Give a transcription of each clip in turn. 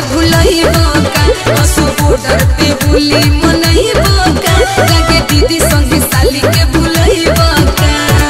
भुलैबो का असो बॉर्डर पे होली मनैबो का लागे दीदी संगे साली के भुलैबो का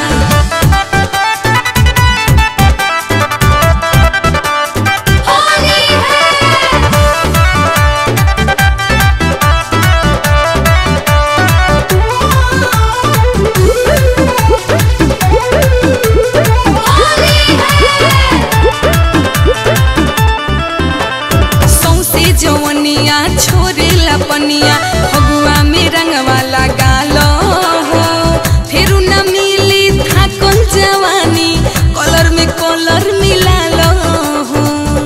सौसे जवनिया छोरेला पनिया फगुआ में रंगवा लगालो हो फेरू न मिली थाकल जवानी कलर में कलर मिलालो हो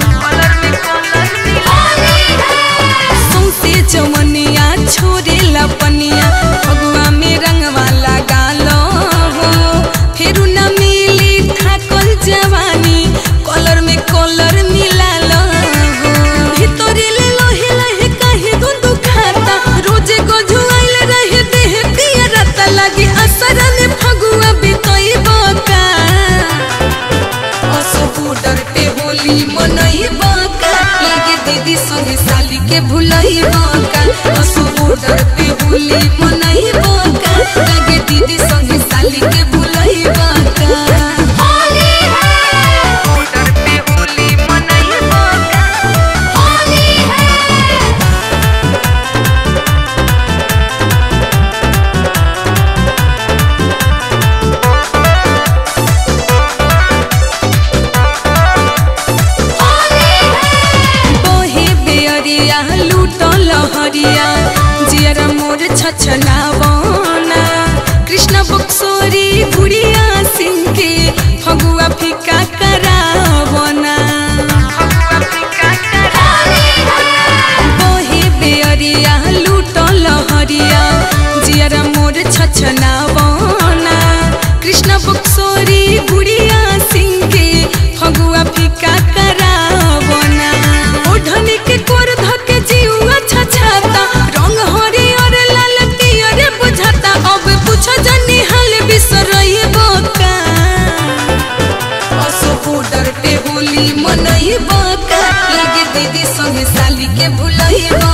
सौसे जवनिया छोरेला पनिया फगुआ में रंगवा लगालो हो फेरू न मिली थाकल जवानी कलर में कलर मिलालो हो भितरी ले लोहे लहे काहे गुंदु खाता रोजे को झुआइल रहे देह पिया रता लागे असर में फगुआ बितई बका असो बॉर्डर पे होली मनई बका लागे दीदी संगे साली के भुलई बका असो बॉर्डर पे होली मनई बका लागे दीदी संगे साली के भुलई बका बॉर्डर पे होली मनई बका बहे बेअरिया लूट लहरिया जियर मोर छछलावना कृष्ण बक्सोरी गुड़िया सिंह के फगुआ फिका करावना बहे बेअरिया लूट लहरिया जियर मोर छछलावना कृष्ण बक्सोरी गुड़िया सिंह के फगुआ फिका करावना ओढ़नी के कोर धके जीवा छछाता रंग हरियर लाल पियर बुझाता अब पूछो जनी हाल बिसरई बोका असो बॉर्डर पे होली मनई बका लागे दीदी संगे साली के भुलई